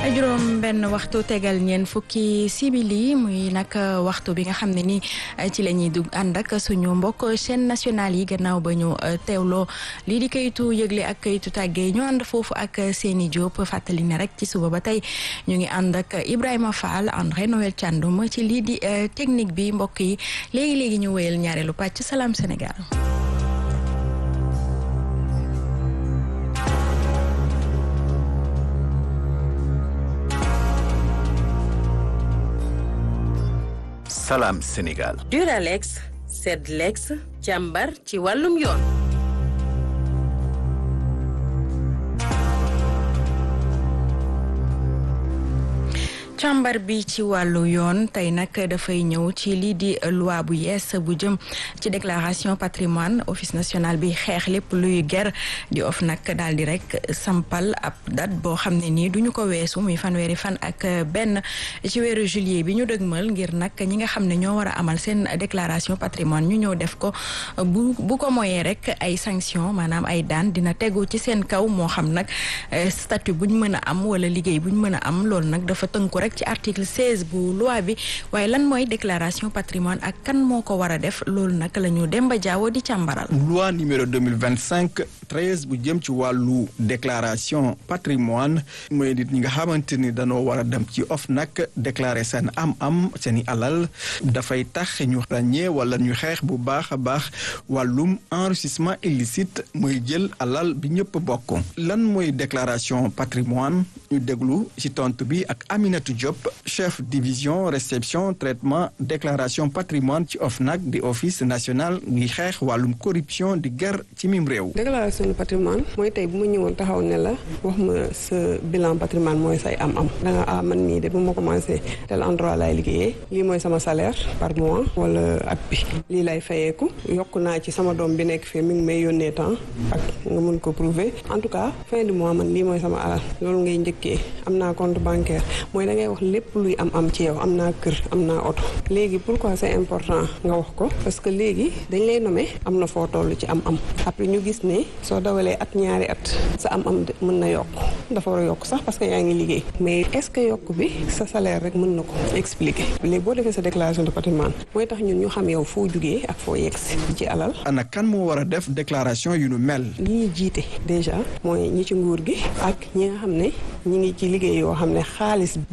juróom benn waxtu tegal ñeen fukki simili muy nag waxtu bi nga xam ne ni ci la ñuy dugg ànd ak suñu mbokk chaîne nationale yi gannaaw ba ñu teewloo lii di kayitu yëgle ak kayitu tàggee ñu ànd foofu ak seeni Diop fàttali ne rek ci suba ba tey ñu ngi ànd ak Ibrahima Fall André Noël Thiandoum ci lii di technique bi mbokk yi léegi léegi ñu wéyal ñaareelu pàcc Salam Sénégal. Salam Sénégal. Duralex Sedlex càmbar ci wàllum yoon. càmbar bi ci wàllu yoon tey nag dafay ñëw ci lii di loi bu yees bu jëm ci déclaration patrimoine office national bi xeex lépp luy ger di of nag daal di rek sampal ab date boo xam ne nii duñu ko weesu muy fanweeri fan ak benn ci weeru juillet bi ñu dëgmal ngir nag ñi nga xam ne ñoo war a amal seen déclaration patrimoine ñu ñëw def ko bu bu ko moyee rek ay sanction maanaam ay daan dina tegu ci seen kaw moo xam nag statut buñ mën a am wala liggéey buñ mën a am loolu nag dafa tënku rek ci article 16 bu loi bi waaye lan mooy déclaration patrimoine ak kan moo ko war a def loolu nag la ñu Demba Diawo di càmbaral. loi numéro 2025 13 bu jëm ci wàllu déclaration patrimoine mooy nit ñi nga xamante ni dañoo war a dem ci OFNAC déclarer seen am-am seen i alal dafay tax ñu ràññee wala ñu xeex bu baax a baax wàllum enrichissement illicite mooy jël alal bi ñëpp bokk lan mooy déclaration patrimoine ñu déglu ci tontu bi ak Aminata Diop chef division réception traitement déclaration patrimoine ci OFNAC di office national ngi xeex wàllum corruption di ger ci mim réew. déclaration patrimoine mooy tey bu ma ñëwoon taxaw ne la wax ma sa bilan patrimoine mooy say am-am da nga ah man mii de bu ma commencé tel endroit laay liggéeyee lii mooy sama salaire par mois wala at bi lii lay fayeeku yokk naa ci sama doom bi nekk fii mi ngi may yónnee temps ak nga mun ko prouver en tout cas fin du mois man lii mooy sama alal loolu ngay njëkkee am naa compte bancaire mooy da ngay wax lépp luy am am ci yow am naa kër am naa oto léegi pourquoi c'est important nga wax ko parce que léegi dañ lay nommer am na foo toll ci am am après ñu gis ne soo dawalee at ñaari at sa am am mën na yokk dafa war a yokk sax parce que yaa ngi liggéey mais est-ce que yokk bi sa salaire rek mën na ko expliquer léegi boo defee sa déclaration de patrimoine mooy tax ñun ñu xam yow foo jugee ak foo yegsi ci alal ana kan moo war a def déclaration yu nu mel ñi ñuy jiite déjà mooy ñi ci nguur gi ak ñi nga xam ne ñi ngi ci liggéey yoo xam ne xaalis